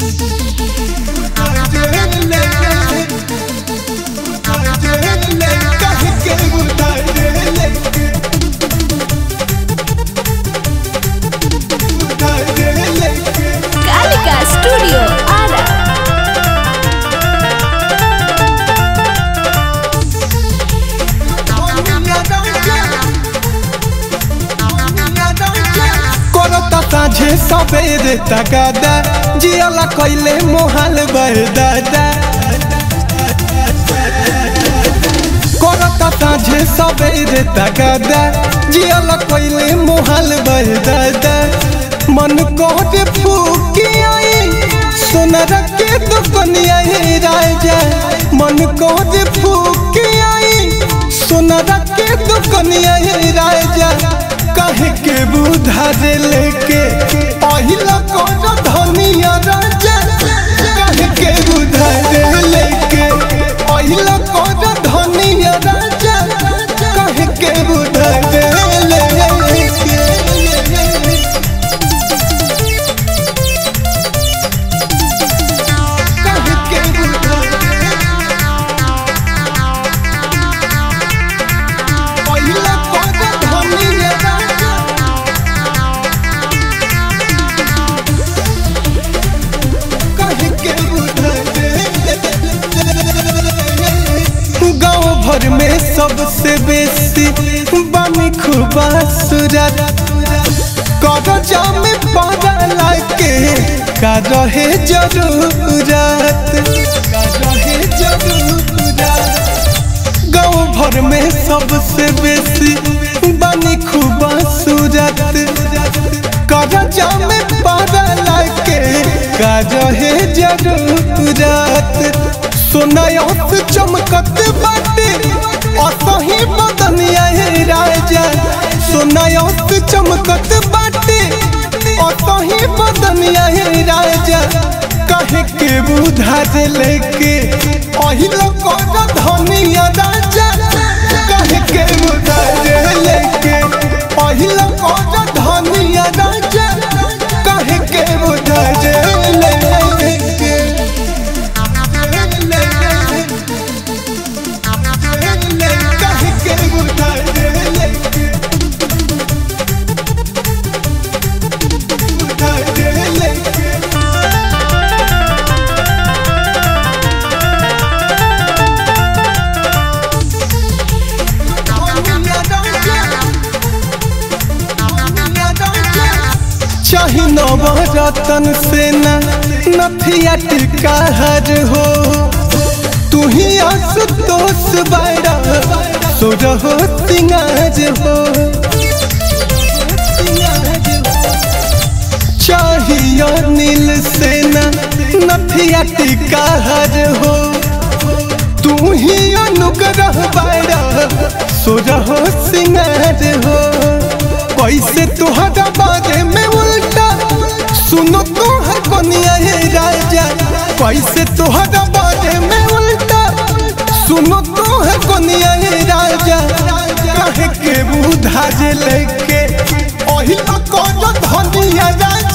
Kalika studio Ara करता साझे सवेरे तगादा जियाला कैले मोहाल बरदादा करता साझे सवेरे तगादा जियाला कैले मोहाल बरदादा मन कोटे फूकी आई सोनर के दुकनिया हे राजा मन कोटे फूकी आई सोनर के दुकनिया हे राजा कहे के बुधार लेके पहिला कोन धनिया राजा कहे के बुधार लेके पहिला कोन धनिया राजा कहे के बुधार लेके कहे के बुधार पहिला कोन धनिया राजा गाँव भर में सबसे बेसी बानी खुबा सूरत करजा में पड़ा के का रहे जरूरत का रहे जरूरत गाँव भर में सबसे बेसी बानी खुबा सूरत करजा में पड़ा के का रहे जरूरत सोनायत चमकत बाटे असही बदनिया हे राजा सोनायत चमकत बाटे असही बदनिया हे राजा कहे के बुधार लेके अहिलो कर धनिया राजा कहे के बुधार लेके अहिलो कर धनिया राजा कहे के बुधार लेके कहे के बुधार लेके बुधार लेके चाही नवरतन से न नथिया टिका हर हो तू ही आशुतोष बाड़ा सुर हो सिंगार हो चाहिए नील से न नथिया टिका हर हो तू ही अनुग्रह बाड़ा सुर हो सिंगार हो कैसे तुहरा बारे में उल्टा सुनो तुहर कनिया हे राजा कैसे तुहरा बारे में उल्टा सुनो तुहर कनिया हे राजा कहे के बुधा जे लेके ओही तो कर धनिया राजा